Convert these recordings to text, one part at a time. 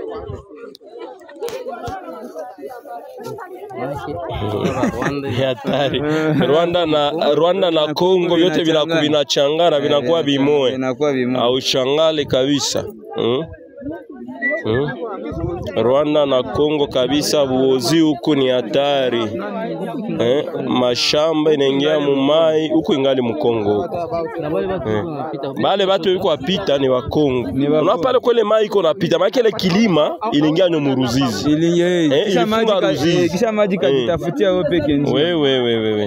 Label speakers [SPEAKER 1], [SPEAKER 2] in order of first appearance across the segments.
[SPEAKER 1] Ni hatari. Rwanda na Rwanda na Kongo vyote vinaku- vinachangana vinakuwa vimoya,
[SPEAKER 2] Inakuwa vimoja.
[SPEAKER 1] aushangale kabisa mm? Mm? Rwanda na Kongo kabisa, buozi huku ni hatari eh? Mashamba inaingia mumai huku ingali Mkongo huku eh. Bale batu biko wapita ni Wakongo,
[SPEAKER 2] Wakongo.
[SPEAKER 1] unaona pale kwele mai iko napita, maana ile kilima iliingia no muruzizi
[SPEAKER 2] Ili eh,
[SPEAKER 1] Eh,
[SPEAKER 2] kisha maji
[SPEAKER 1] ilifunga
[SPEAKER 2] ka-
[SPEAKER 1] Ruzizi.
[SPEAKER 2] eh, kisha maji kajitafutia wewe peke njia.
[SPEAKER 1] wewe wewe wewe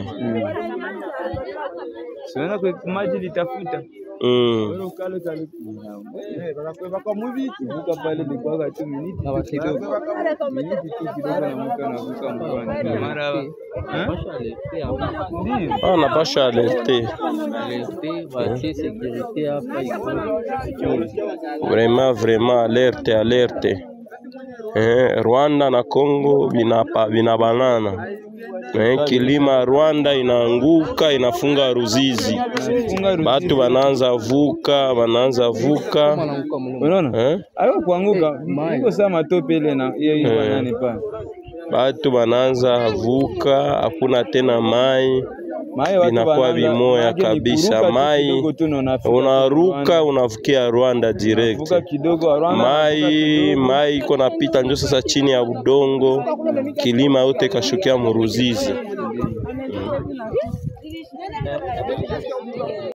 [SPEAKER 2] Siona kwa maji litafuta.
[SPEAKER 1] mm.
[SPEAKER 2] Wewe ukale kale. Vuka pale ilikuwa tu miniti tu kidogo. Miniti tu kidogo na mtu anavuka mkoani. Mara eh? Ndio.
[SPEAKER 1] Ah, napasha alerte vraiment vraiment alerte alerte eh, Rwanda na Congo vinapa vinabanana eh, kilima Rwanda inaanguka inafunga Ruzizi,
[SPEAKER 2] Funga Ruzizi.
[SPEAKER 1] batu banaanza vuka banaanza vuka
[SPEAKER 2] Unaona?
[SPEAKER 1] eh,
[SPEAKER 2] Ayo kuanguka. Iko saa matope ile na hiyo hiyo
[SPEAKER 1] Eh.
[SPEAKER 2] nani pa.
[SPEAKER 1] batu banaanza vuka, hakuna tena mai
[SPEAKER 2] Mae watu
[SPEAKER 1] Vinakuwa
[SPEAKER 2] wanaanza-
[SPEAKER 1] vimoya
[SPEAKER 2] maanake ni
[SPEAKER 1] kabisa,
[SPEAKER 2] kuruka tu
[SPEAKER 1] mai,
[SPEAKER 2] kidogo tu na unafika
[SPEAKER 1] unaruka
[SPEAKER 2] Rwanda.
[SPEAKER 1] unavukia Rwanda direct.
[SPEAKER 2] Vuka kidogo Rwanda. vuka
[SPEAKER 1] mai
[SPEAKER 2] kidogo.
[SPEAKER 1] mai iko napita njo sasa chini ya udongo, kilima yote kashukia muruzizi.